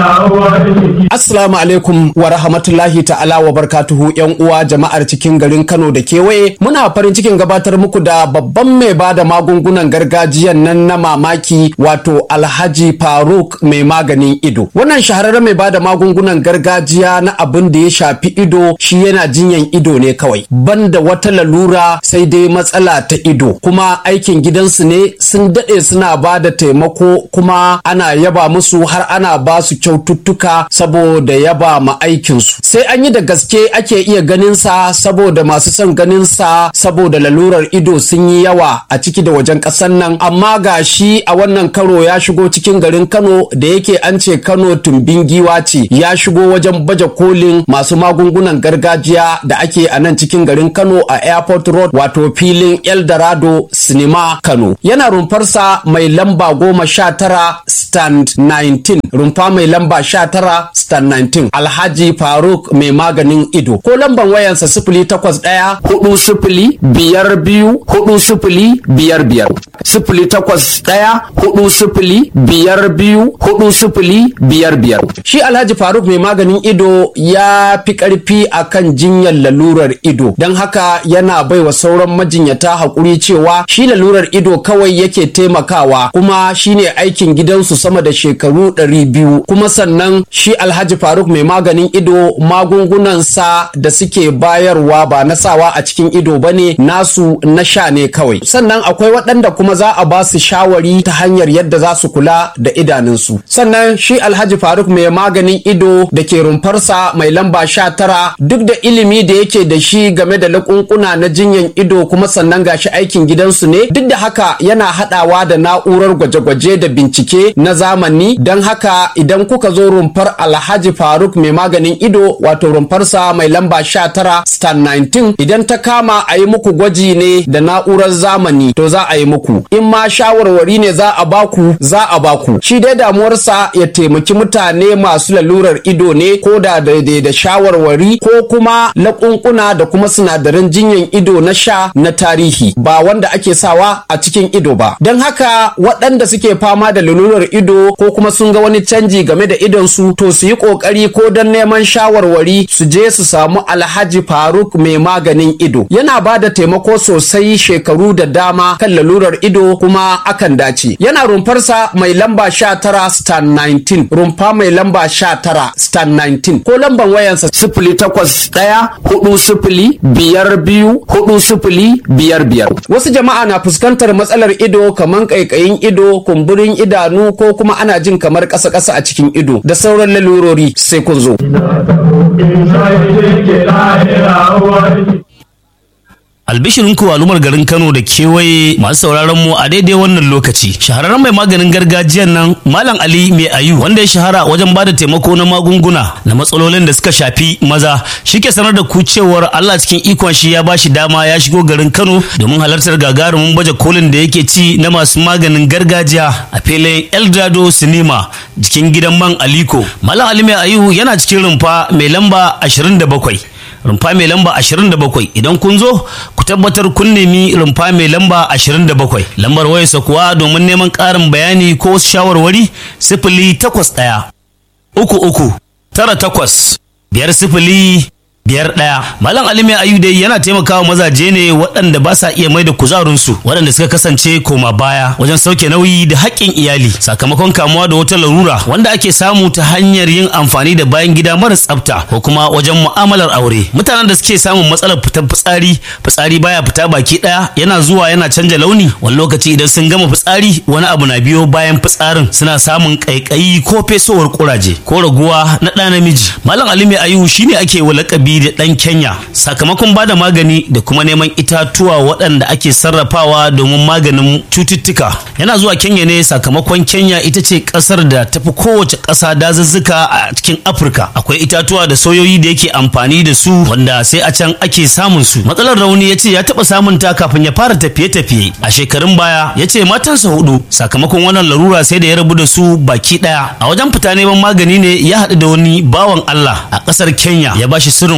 Assalamu alaikum wa rahmatullahi ta'ala wa barkatuhu yan uwa jama'ar cikin garin Kano da kewaye muna farin cikin gabatar muku da babban mai bada magungunan gargajiyan nan na mamaki wato Alhaji Faruk mai maganin ido wannan shahararren mai bada magungunan gargajiya na abin da ya shafi ido shi yana jinyan ido ne kawai banda wata lalura sai dai matsala ta ido kuma aikin gidansu ne sun daɗe suna bada taimako kuma ana yaba musu har ana ba su kyaututtuka saboda yaba ma aikinsu sai an yi da gaske ake iya ganin sa saboda masu son ganin sa saboda lalurar ido sun yi yawa a ciki da wajen ƙasar nan amma ga shi a wannan karo ya shigo cikin garin Kano da yake an ce Kano tumbin giwa ce ya shigo wajen baje kolin masu magungunan gargajiya da ake a nan cikin garin Kano a Airport Road wato filin Eldorado Cinema Kano yana rumfarsa mai lamba goma sha tara stand 19 rumfa mai lamba sha tara star 19 alhaji faruk mai maganin ido ko lamban wayansa sifili takwas ɗaya hudu sifili biyar biyu hudu sifili biyar biyar sifili takwas ɗaya hudu sifili biyar biyu hudu sifili biyar biyar shi alhaji faruk mai maganin ido ya fi ƙarfi akan jinyar lalurar ido don haka yana baiwa sauran majinyata haƙuri cewa shi lalurar ido kawai yake taimakawa kuma shine aikin gidansu sama da shekaru ɗari biyu kuma sannan shi alhaji faruk mai maganin ido magungunansa da suke bayarwa ba na sawa a cikin ido ba ne nasu na sha ne kawai sannan akwai waɗanda kuma za a ba su shawari ta hanyar yadda za su kula da idanunsu sannan shi alhaji faruk mai maganin ido da ke rumfarsa mai lamba sha tara duk da ilimi da yake da shi game da laƙunƙuna na jinyan ido kuma sannan gashi aikin gidansu ne duk da haka yana haɗawa da na'urar gwaje-gwaje da bincike na zamani don haka idan kuka zo rumfar alhaji faruk mai maganin ido wato rumfarsa mai lamba sha tara star 19 idan ta kama a yi muku gwaji ne da na'urar zamani to za a yi muku in ma shawarwari ne za a baku za a baku shi dai damuwarsa ya taimaki mutane masu lalurar ido ne ko da daidai da shawarwari ko kuma laƙunƙuna da kuma sinadaran jinyan ido na sha na tarihi ba wanda ake sawa a cikin ido ba don haka waɗanda suke fama da lalurar ido ko kuma sun ga wani canji game da idonsu to su yi ƙoƙari ko don neman shawarwari su je su samu alhaji faruk mai maganin ido yana ba da taimako sosai shekaru da dama kan lalurar ido kuma akan dace yana rumfarsa mai lamba sha tara star 19 rumfa mai lamba sha tara star 19 ko lamban wayansa sifili takwas ɗaya hudu sifili biyar biyu hudu sifili biyar biyar wasu jama'a na fuskantar matsalar ido kamar ƙaiƙayin ido kumburin idanu ko kuma ana jin kamar ƙasa-ƙasa a cikin ido da sauran lalurori sai kun zo. albishirin ku al'ummar garin Kano da kewaye masu sauraron mu a daidai wannan lokaci shahararren mai maganin gargajiyan nan Malam Ali Mai Ayu wanda ya shahara wajen bada taimako na magunguna na matsalolin da suka shafi maza shike sanar da ku cewar Allah cikin ikon shi ya bashi dama ya shigo garin Kano domin halartar gagarumin baje kolin da yake ci na masu maganin gargajiya a filin Eldorado Cinema jikin gidan man Aliko Malam Ali Mai Ayu yana cikin rumfa mai lamba 27 rumfa mai lamba 27 idan kun zo ku tabbatar kun nemi rumfa mai lamba 27 lambar wayarsa kuwa domin neman ƙarin bayani ko wasu shawarwari sifili takwas ɗaya uku uku tara takwas biyar sifili biyar ɗaya malam ali mai ayu dai yana taimakawa mazaje ne waɗanda ba sa iya mai da kuzarinsu waɗanda suka kasance koma baya wajen sauke nauyi da haƙƙin iyali sakamakon kamuwa da wata larura wanda ake samu ta hanyar yin amfani da bayan gida mara tsafta ko kuma wajen mu'amalar aure mutanen da suke samun matsalar fitar fitsari fitsari baya fita baki ɗaya yana zuwa yana canja launi wani lokaci idan sun gama fitsari wani abu na biyo bayan fitsarin suna samun ƙaiƙayi ko fesowar ƙuraje ko raguwa na ɗa namiji malam ali mai ayu shine ake wa lakabi da ɗan Kenya sakamakon bada magani da kuma neman itatuwa waɗanda ake sarrafawa domin maganin cututtuka. Yana zuwa Kenya ne sakamakon Kenya ita ce ƙasar da tafi kowace ƙasa dazuzzuka a cikin Afirka. Akwai itatuwa da soyoyi da yake amfani da su wanda sai a can ake samun su. Matsalar rauni ya ce ya taɓa samun ta kafin ya fara tafiye-tafiye. A shekarun baya ya ce matansa hudu sakamakon wannan larura sai da ya rabu da su baki ɗaya. A wajen fita neman magani ne ya haɗu da wani bawan Allah a ƙasar Kenya ya bashi sirrin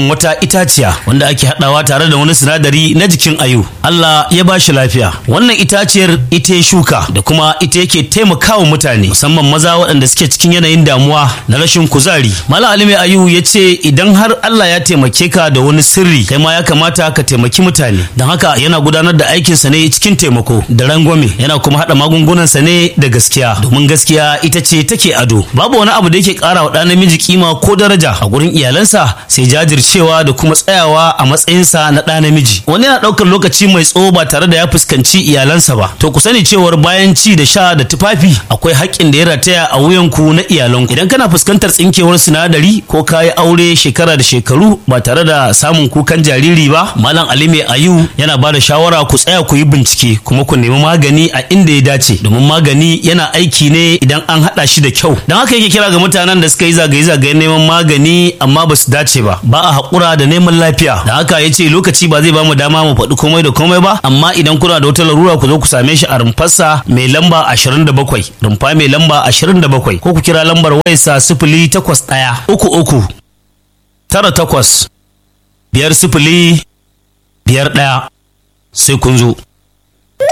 samun wata itaciya wanda ake haɗawa tare da wani sinadari na jikin ayu Allah ya ba shi lafiya wannan itaciyar ita ya shuka da kuma ita yake taimakawa mutane musamman maza waɗanda suke cikin yanayin damuwa na rashin kuzari malam alimi ayu ya ce idan har Allah ya taimake ka da wani sirri kai ma ya kamata ka taimaki mutane don haka yana gudanar da aikinsa ne cikin taimako da rangwame yana kuma haɗa magungunansa ne da gaskiya domin gaskiya ita ce take ado babu wani abu da yake ƙara wa ɗan namiji kima ko daraja a gurin iyalansa sai jajircewa da kuma tsayawa a matsayinsa na ɗa namiji wani yana ɗaukar lokaci mai tsawo ba tare da ya fuskanci iyalansa ba to ku sani cewar bayan ci da sha da tufafi akwai haƙƙin da ya rataya a wuyanku na iyalanku idan kana fuskantar tsinkewar sinadari ko kayi aure shekara da shekaru ba tare da samun kukan jariri ba malam ali mai ayu yana ba da shawara ku tsaya ku yi bincike kuma ku nemi magani a inda ya dace domin magani yana aiki ne idan an haɗa shi da kyau don haka yake kira ga mutanen da suka yi zagaye-zagayen neman magani amma ba su dace ba ba a haƙura da neman lafiya da haka ya ce lokaci ba zai ba mu dama mu faɗi komai da komai ba amma idan kuna da wata larura ku zo ku same shi a rumfarsa mai lamba 27 rumfa mai lamba 27 ko ku kira lambar wayarsa sifili takwas ɗaya uku uku tara takwas biyar sifili biyar ɗaya sai kun zo.